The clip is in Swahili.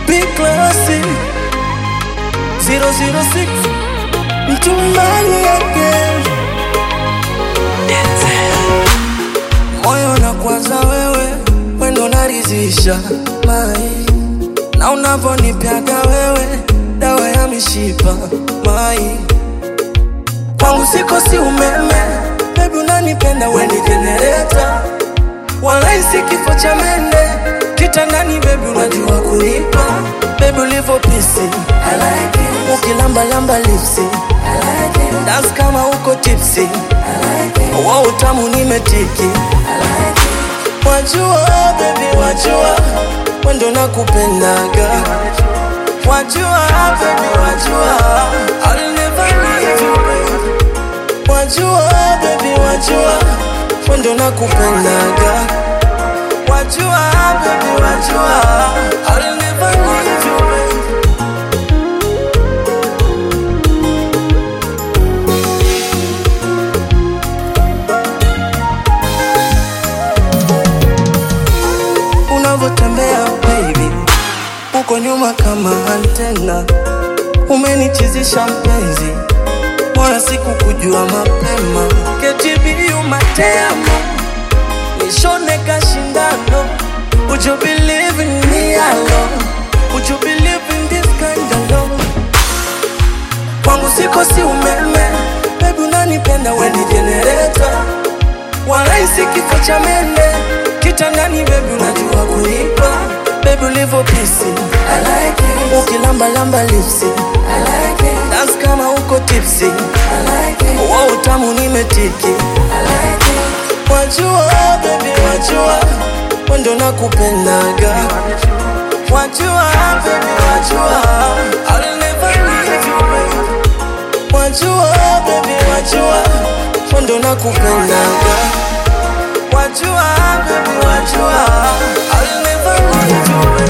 Big classy 006 mtumani again moyo na kwanza wewe wendo narizisha mai na unavonipyaga wewe dawa ya mishipa mai kwangu siko si umeme bebi unanipenda weni jenereta walaisi kifo cha mende kitandani bebi unajua kunipa bebi ulivo pisi ukilambalamba lipsi dance kama uko tipsi wa utamu nimetiki wajua bebi wajua wendo nakupendaga wajua bebi wajua I'll never leave you babe. wajua bebi wajua wendo nakupendaga wajua bebi wajua I'll never leave you babe. unavyotembea baby, uko nyuma kama antena, umenichizisha mpenzi, bora sikukujua mapema. KTBU matemo nishone kashindano, would you believe in me alone? Would you believe in this kind of love? Kwangu siko si umeme, baby unanipenda weni generator walaisi kifo cha mende kitandani bebi unajua kuipa bebi ulivo pisi ukilambalamba lipsi dance kama uko tipsi wa utamu nimetiki wajua bebi wajua wendo nakupendaga wajua bebi wajua I'll never leave you babe. wajua bebi wajua wendo nakupendaga wajua bebi wajua I'll never leave you babe.